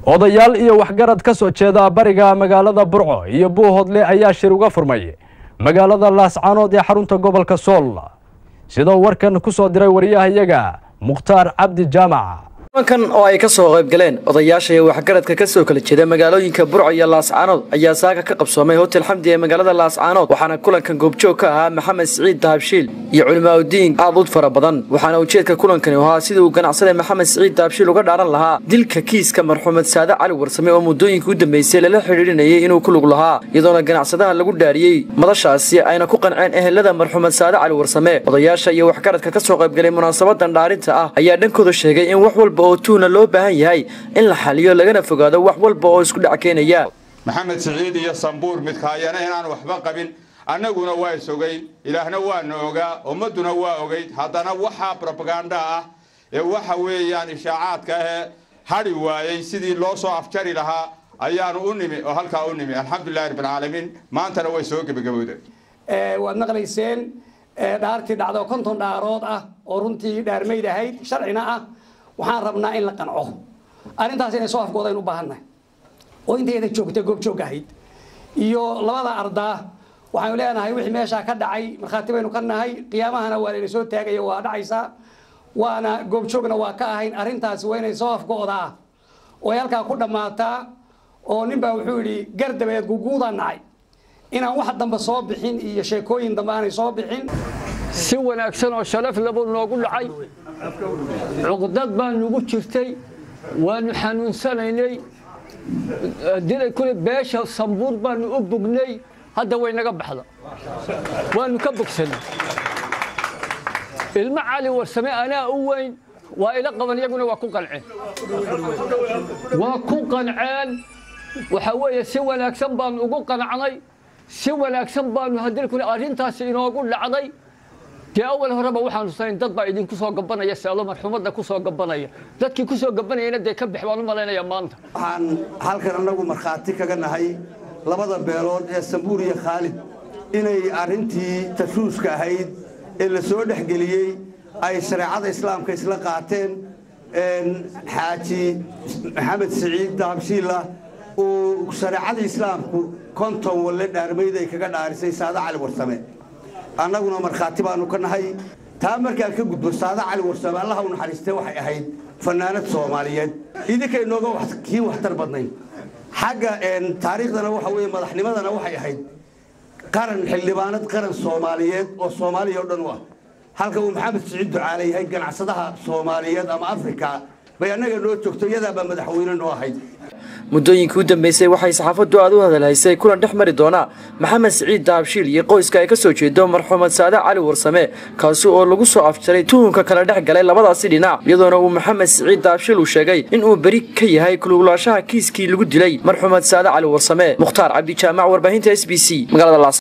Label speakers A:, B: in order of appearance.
A: odayaal iyo waxgarad ka soo jeeda bariga magaalada burco iyo buuhodle ayaa shir uga furmay magaalada laascaanood ee xarunta gobolka sool sidoo warkan ku soo diray wariyahayaga mukhtaar cabdi jaamac
B: kulankan oo ay ka soo qayb galeen odayaasha iyo waxgaradka ka soo kala jeeda magaalooyinka burco iyo laascaanood ayaa saaka ka qabsoomay hotel xamdi ee magaalada laascaanood waxaana kulankan goobjoog ka ahaa maxamed siciid dahabshiil iyo culimaauddiin aad ud fara badan waxaana ujeedka kulankani ahaa sidii uu ganacsada maxamed siciid dahabshiil uga dhaaran lahaa dilka kiiska marxuumed saade cali warsame oo muddooyinka u dambeysay lala xidhiidhinayay inuu ku lug lahaa iyadoona ganacsadaha lagu dhaariyey madashaasi ayna ku qanceen ehelada marxuumed saade cali warsame odayaasha iyo waxgaradka ka soo qaybgalay munaasabadan dhaarinta ah ayaa dhankooda sheegay in wax walba oo tuuna loo baahan yahay in la xaliyo lagana fogaado wax walba oo isku dhac keenaya
C: maxamed siciid iyo sambuur midkaayana inaan waxba qabin annaguna waa is ogeyn ilaahna waana ogaa ummadduna waa ogeyd haddana waxaa brobaganda ah ee waxa weeyaan ishaacaadka ahee hadhi waayey sidii loo soo afjari lahaa ayaanu u nimi oo halkaa u nimi alxamdulilahi rabbilcaalamiin maantana way soo gebagabowda
D: waad maqlayseen dhaartii dhacdo konton dhaarood ah oo runtii dhaarmayd ahayd sharcina ah waxaan rabnaa in la qanco arrintaas inay soo afgoodaynu u baahannahay oo intayada joogta goobjoog ahayd iyo labada ardaa waxaanu leenahay wixii meeshaa ka dhacay markhaati baynu ka nahay qiyaamahana waa layna soo taagaya waa dhacaysaa waana goobjoogna waa ka ahayn arrintaasi waa inay soo afgo'daa oo ay halkaa ku dhammaataa oo ninbaa wuxuu yidhi gardabeed guguudaan nacay inaan wax dambe soo bixin iyo sheekooyin dambe aanay soo bixin
E: si wanaagsan oo sharaf labu noogu dhacay cuqdad baa nugu jirtay waanu xanuunsanaynay dilay kule beesha sambuur baanu u bugnay hadda way naga baxda waanu ka bogsanay ilmo cali warsame anaa u weyn waa ila qaban iyaguna waa ku qanceen waa ku qanceen waxaa weeye si wanaagsan baanu ugu qancnay si wanaagsan baanu haddii kule arrintaasi inoogu dhacday dee awal horeba waxaanu sanayn dad baa idinku soo gabanaya seelo marxuumadda ku soo gabanaya dadkii ku soo gabanayana dee ka bix baan u malaynaya maanta
F: waxaan halkan annagu markhaati kaga nahay labada beelood ee sambuur iyo khaalid inay arrintii tashuuska ahayd ee la soo dhexgeliyey ay shareecada islaamka isla qaateen xaaji maxamed siciid dahabshiilla uu shareecada islaamku konton walle dhaarmayd ay kaga dhaarisay saada cali warsame annaguna markhaati baanu ka nahay taa markaan ka gudbo saada cali warsame allaha u naxariistee waxay ahayd fannaanad soomaaliyeed idinkay nooga kii waxtar badnayn xagga taariikhdana waxa weeye madaxnimadana waxay ahayd qaran xildhibaanad qaran soomaaliyeed oo soomaaliya o dhan u ah halka uu maxamed siciid ducaale yahay ganacsadaha soomaaliyeed ama afrika bay annaga noo joogto iyadaabaa madaxweyne noo ahayd
B: muddooyinkii u dambeysay waxay saxaafaddu aad u hadalhaysay kulan dhex mari doona maxamed siciid dahabshiil iyo qoyska ay ka soo jeedo marxuumed saade cali warsame kaasi oo lagu soo afjaray tuhunka kala dhex galay labadaasi dhinac iyadoona uu maxamed siciid dahabshiil uu sheegay inuu beri ka yahay kulugulaashaha kiiskii lagu dilay marxuumed saade cali warsame mukhtaar cabdi jaamac warbaahinta s b c magaalada